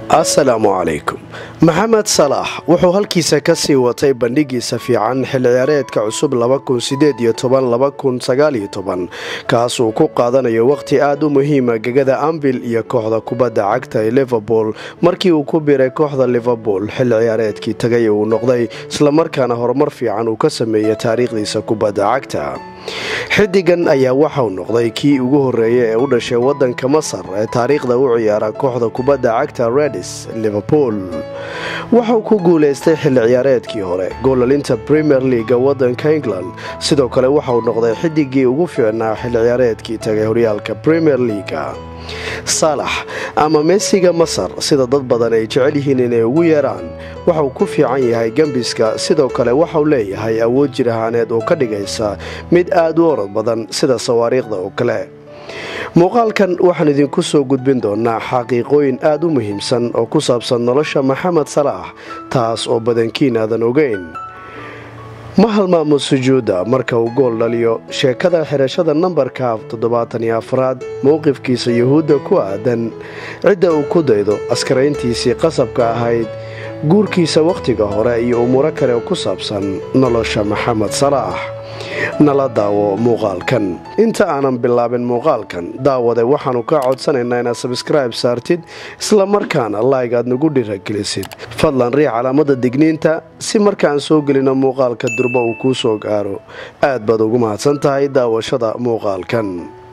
asalaamu calaykum maxamed salaax wuxuu halkiisa ka sii watay bandhigiisa fiican xil ciyaareedka cusub kaas uu ku qaadanayo wakhti aada u muhiima gegada ambil iyo kooxda kubadda cagta ee liverpool markii uu ku biray kooxda liverpool xil ciyaareedkii tagay uu noqday islamarkaana horumar fiican uu ka sameeyey taariikhdiisa kubadda cagta xidigan ayaa waxau noqday kii ugu horeeya ee u dhashay wadanka masar ee taariikhda u ciyaara kooxda kubadda cagta redis liverpool waxau ku guulaystay xilli ciyaareedkii hore goolalinta premier leaga wadanka england sidoo kale waxau noqday xidigii ugu fiicnaa xilli ciyaareedkii tagay horyaalka premier leaga saalax ama meesiga masar sida dad badan ay jecel yihiin inay ugu yeeraan waxau ku fiican yahay gembiska sidoo kale waxau leeyahay awood jir ahaaneed oo ka dhigaysa mid aad u orod badan sida sawaariikhda oo kale muuqaalkan waxaan idinku soo gudbin doonaa xaqiiqooyin aada u muhiimsan oo ku saabsan nolosha maxamed salaax taas oo badankiin aadan ogeyn ma halmaamo sujuudda marka uu gool dhaliyo sheekada xirashada nambarka toddobaataniyo afraad mowqifkiisa yuhuudda ku aadan cidda uu ku daydo askarayntiisii qasabka ahayd guurkiisa wakhtiga hore iyo umuuro kale oo ku saabsan nolosha maxamed salaax nala daawo muuqaalkan inta aanan bilaabin muuqaalkan daawade waxaannu kaa codsanaynaa inaad sabskribe saartid islamarkaana laig aad nagu dhiragelisid fadlan riix calaamada digniinta si markaan soo gelino muuqaalka durba uu kuu soo gaaro aad baad ugu mahadsan tahay daawashada muuqaalkan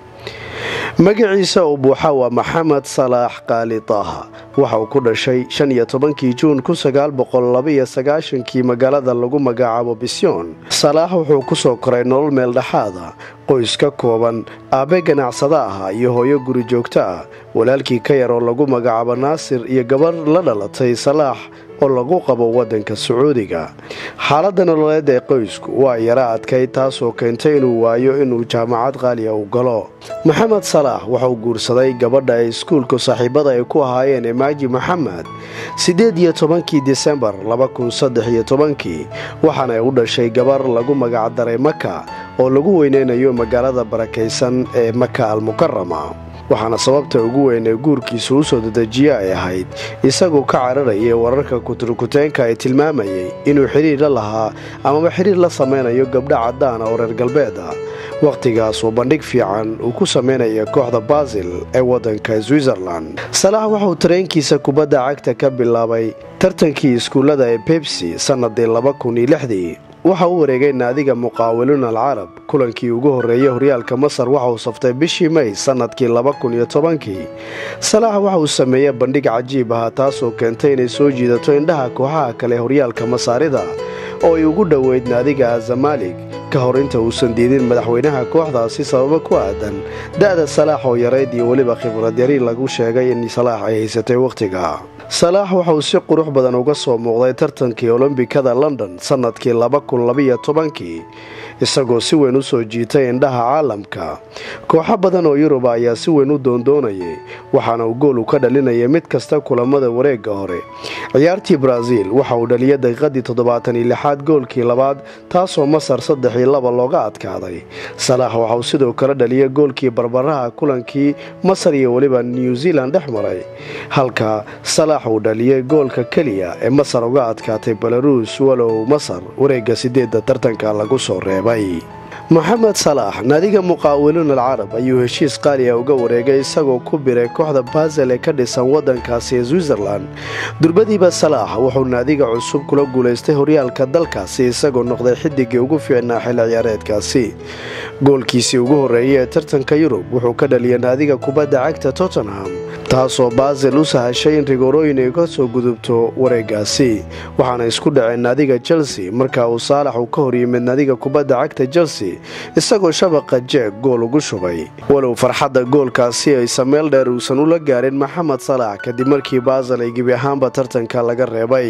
magaciisa oo buuxa waa maxamed salaax qaali taaha waxa uu ku dhashay shan iyo tobankii juun kun sagaal boqol labaiyo sagaashankii magaalada lagu magacaabo bisyoon salaax wuxuu ku soo koray nolol meel dhexaada qoys ka kooban aabbe ganacsada ah iyo hooyo guri joogto ah walaalkii ka yar oo lagu magacaabo naasir iyo gabar la dhalatay salaax oo lagu qabo waddanka sacuudiga xaaladda nololeed ee qoysku waa yara adkay taasoo keentay inuu waayo inuu jaamacad qaaliya u galo maxamed salaax waxauu guursaday gabadha ay iskuulku saaxiibada ay ku ahaayeen emaaji maxamed siddeed iyo tobankii disembar labakun saddex iyo tobankii waxaana u dhashay gabar lagu magacdaray maka oo lagu weyneynayo magaalada barakaysan ee maka almukarama waxaana sababta ugu weyn ee guurkiisa u soo dedejiye ay ahayd isagoo ka cararayay wararka kuturkuteenka ay tilmaamayay inuu xidhiir la lahaa amaba xidhiir la samaynayo gabdho caddaana oo reer galbeed ah wakhtigaas uu bandhig fiican uu ku samaynaya kooxda basil ee waddanka switzerland salaax waxauu tareenkiisa kubadda cagta ka bilaabay tartankii iskuullada ee bebsi sannadii laba kun iyo lixdii waxa u wareegay naadiga muqaawiluun alcarab kulankii ugu horreeyey horyaalka masar waxa uu saftay bishii may sannadkii laba kun iyo tobankii salaax waxa uu sameeyey bandhig cajiib ahaa taasoo keentay inay soo jiidato indhaha kooxaha kale horyaalka masaarida oo ay ugu dhoweyd naadiga azamalig ka hor inta uusan diidin madaxweynaha kooxdaasi sababo ku aadan da'da salaax oo yarayd iyo weliba khibrad yari lagu sheegay in salaax ay haysatay wakhtiga salaax waxa uu si qurux badan uga soo muuqday tartankii olombikada london sannadkii laba kun labaiyo tobankii isagoo si weyn u soo jiitay indhaha caalamka kooxo badan oo yuruba ayaa si weyn u doondoonayay waxaana uu gool u ka dhalinayay mid kasta kulamada wareegga hore ciyaartii baraaziil waxa uu dhaliyay daqiiqadii toddobaatan iyo lixaad goolkii labaad taasoo masar saddex iyo laba looga adkaaday salaax waxa uu sidoo kale dhaliyay goolkii barbaraha kulankii masar iyo weliba new zealand dhex maray halka salaax uu dhaliyay goolka keliya ee masar uga adkaatay belaruus walow masar wareegga sideedda tartanka lagu soo reebay maxamed salaax naadiga muqaawiluun alcarab ayuu heshiis qaaliya uga wareegay isagoo ku biray kooxda basel ee ka dhisan waddankaasi ee switzerland durbadiiba salaax wuxuu naadiga cusub kula guulaystay horyaalka dalkaasi isagoo noqday xidigii ugu fiicnaa xilli ciyaareedkaasi goolkiisii ugu horreeyay ee tartanka yurub wuxuu ka dhaliyay naadiga kubadda cagta tottenham taasoo basel u sahashay in rigoorooyin ay ka soo gudubto wareegaasi waxaana isku dhaceen naadiga chelsea marka uu saalax uu ka hor yimid naadiga kubadda cagta chelsea isagoo shabaqa jeeg gool ugu shubay walow farxadda goolkaasi aysa meel dheer uusan ula gaarin maxamed salaax kadib markii basel ay gebi ahaanba tartanka laga reebay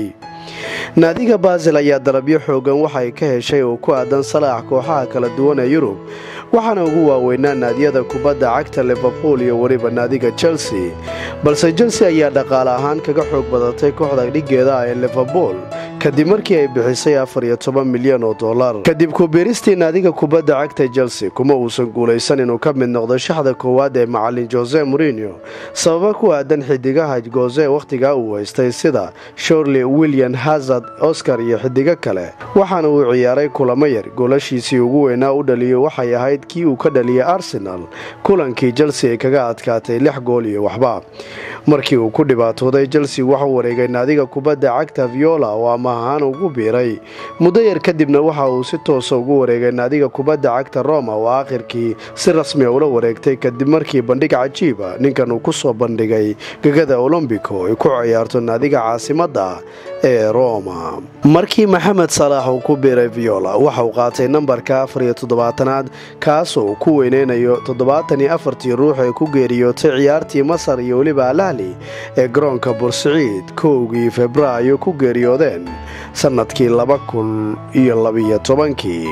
naadiga basil ayaa dalabyo xoogan waxay ka heshay oo ku aadan salaax kooxaha kala duwan ee yurub waxaana ugu waaweynaa naadiyada kubadda cagta liverpool iyo weliba naadiga chelsea balse chelsea ayaa dhaqaale ahaan kaga xoog badatay kooxda dhigeeda ah ee liverpool kadib markii ay bixisay afar iyo toban milyan oo dollar kadib kubiiristii naadiga kubadda cagta chelsea kuma uusan guulaysan inuu ka mid noqdo shaxda koowaad ee macalin jose morinio sababa ku aadan xidigaha goze wakhtigaa uu haystay sida shorley william hazard oscar iyo xidigo kale waxaana uu ciyaaray kulamo yar goolashiisii ugu weynaa u dhaliyo waxay ahayd kii uu ka dhaliyay arsenal kulankii chelsea ay kaga adkaatay lix gool iyo waxba markii uu ku dhibaatooday chelsea waxuu wareegay naadiga kubadda cagta viola oo ama ahaan ugu biiray muddo yar kadibna waxa uu si toosa ugu wareegay naadiga kubadda cagta roma oo aakhirkii si rasmiya ula wareegtay kadib markii bandhig cajiiba ninkan uu ku soo bandhigay gegada olombico ay ku ciyaarto naadiga caasimadda ee roma markii maxamed salaax uu ku biiray viola waxa uu qaatay nambarka afar iyo toddobaatanaad kaasoo uu ku weyneynayo toddobaatan iyo afartii ruux ee ku geeriyootay ciyaartii masar iyo weliba alahli ee garoonka bursiciid kowgii febraayo ku geeriyoodeen sannadkii laba kun iyo labiyo tobankii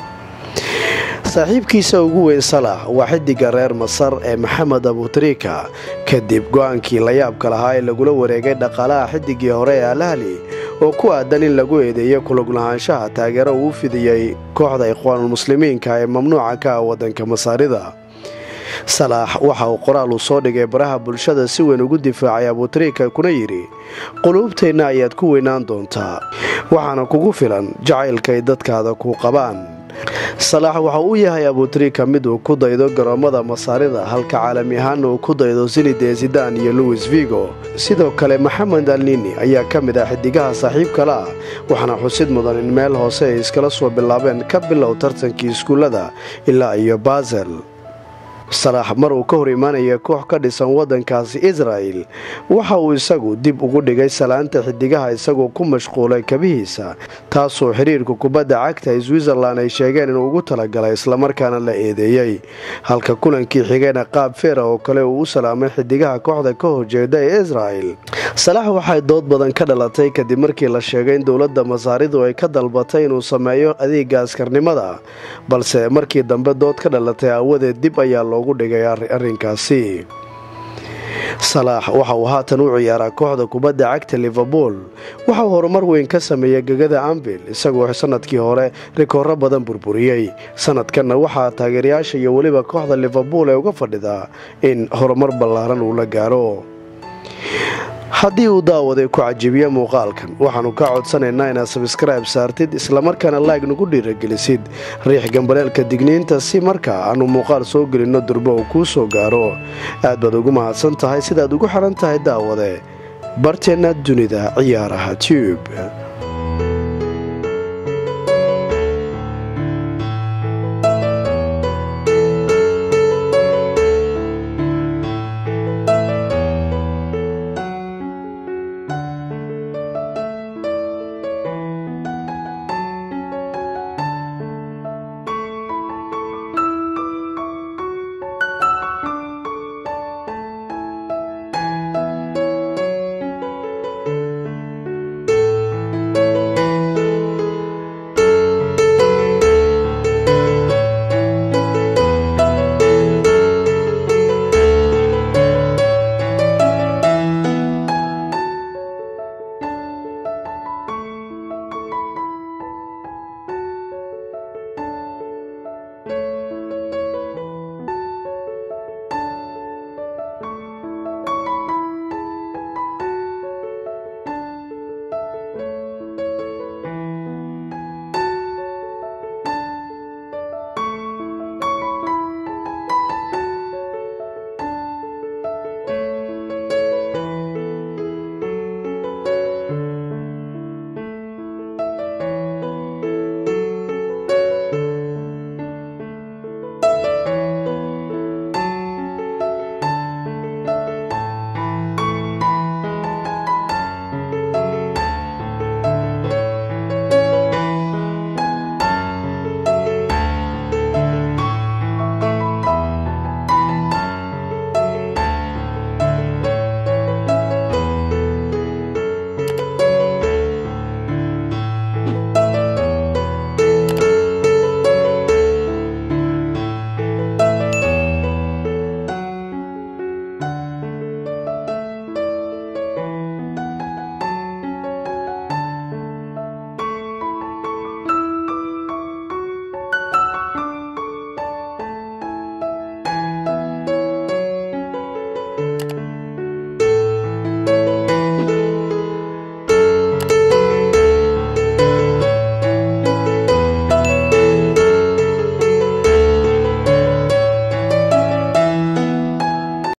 saaxiibkiisa ugu weyn salax waa xidiga reer masar ee maxamed abutrika kadib go-aankii layaabka lahaa ee lagula wareegay dhaqaalaha xidigii hore ee alahli oo ku aadan in lagu eedeeyo kuluglahaanshaha taageero uu fidiyey kooxda ikhwaanulmuslimiinka ee mamnuuca ka ah waddanka masaarida salaax waxa uu qoraal uu soo dhigay baraha bulshada si weyn ugu difaacay abutrika kuna yidhi quluubteenna ayaad ku weynaan doontaa waxaana kugu filan jacaylkaay dadkaada ku qabaan salaax waxa uu yahay abutrika mid uu ku daydo garoommada masaarida halka caalami ahaana uu ku daydo sinide zidan iyo louis vigo sidoo kale maxamed alnini ayaa ka mid ah xidigaha saaxiibkala ah waxaana xusid mudan in meel hoose ay iskala soo bilaabeen ka bilow tartankii iskuullada ilaa iyo basel salaax mar uu ka hor imaanaya koox ka dhisan waddankaasi israa'el waxa uu isagu dib ugu dhigay salaanta xidigaha isagoo ku mashquulay kabihiisa taasoo xiriirka kubadda cagta ee switzerlan ay sheegeen inuu ugu talagalay islamarkaana la eedeeyey halka kulankii xigayna qaab feera oo kale uu u salaamay xidigaha kooxda ka horjeeda ee israa'el salaax waxay dood badan ka dhalatay kadib markii la sheegay in dowladda masaaridu ay ka dalbatay inuu sameeyo adeega askarnimada balse markii dambe dood ka dhalatay aawadeed dib ayaa loogu dhigay arrinkaasi salaax waxa uu haatan u ciyaaraa kooxda kubadda cagta liverpool waxa uu horumar weyn ka sameeyey gegada ambil isagoo sanadkii hore rikooro badan burburiyey sanadkanna waxaa taageerayaasha iyo weliba kooxda liverpool ee uga fadhidaa in horumar ballaaran uu la gaaro haddii uu daawaday ku cajibiya muuqaalkan waxaannu kaa codsanaynaa inaad sabskrayb saartid islamarkaana laag nagu dhiiragelisid riix gambaleelka digniinta si markaa aannu muuqaal soo gelinno durbo uu kuu soo gaaro aad baad ugu mahadsan tahay sidaad ugu xidhan tahay daawade barteenna dunida ciyaaraha tube